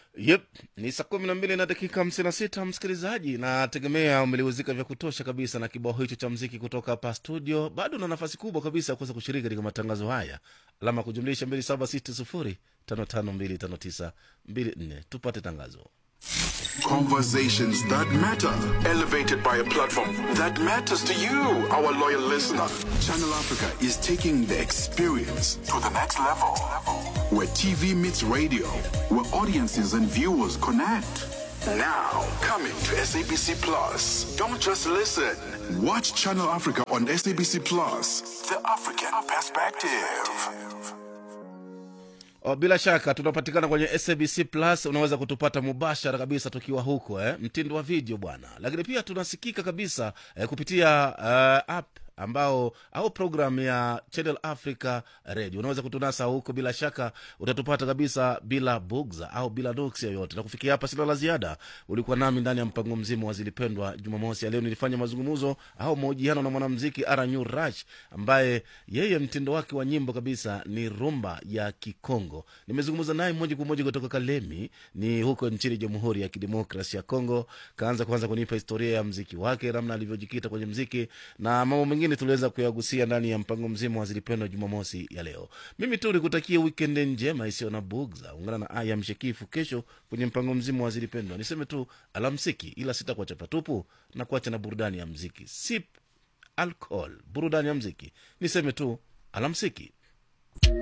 Yep, ni saa kumi na mbili na dakika hamsini na sita msikilizaji, nategemea umeliuzika vya kutosha kabisa na kibao hicho cha mziki kutoka hapa studio. Bado na nafasi kubwa kabisa ya kuweza kushiriki katika matangazo haya, alama kujumlisha mbili saba sita sufuri tano tano mbili tano tisa mbili nne. Tupate tangazo. Conversations that matter, elevated by a platform that matters to you, our loyal listener. Channel Africa is taking the experience to the next level. Where TV meets radio, where audiences and viewers connect. Now, coming to SABC Plus. Don't just listen. Watch Channel Africa on SABC Plus. The African perspective. O, bila shaka tunapatikana kwenye SABC Plus. Unaweza kutupata mubashara kabisa tukiwa huko eh, mtindo wa video bwana, lakini pia tunasikika kabisa eh, kupitia uh, app ambao au program ya Channel Africa Radio. Unaweza kutunasa huko, bila shaka utatupata kabisa bila bugza au bila nuksi yoyote. Na kufikia hapa, sina la ziada. Ulikuwa nami ndani ya mpango mzima wa Zilipendwa Jumamosi ya leo. Nilifanya mazungumzo au mahojiano na mwanamziki Aranyu Rash ambaye yeye mtindo wake wa nyimbo kabisa ni rumba ya Kikongo. Nimezungumza naye moja kwa moja kutoka Kalemi, ni huko nchini Jamhuri ya Kidemokrasi ya Kongo. Kaanza kwanza kunipa historia ya mziki wake, namna alivyojikita kwenye mziki na mambo mengine tuliweza kuyagusia ndani ya mpango mzima wa Zilipendwa Jumamosi ya leo. Mimi tu nikutakia wikendi njema isiyo na bugza. Ungana na Aya Mshekifu kesho kwenye mpango mzima wa Zilipendwa. Niseme tu alamsiki, ila sitakuacha patupu na kuacha na burudani ya mziki. Sip alcohol, burudani ya mziki. Niseme tu alamsiki.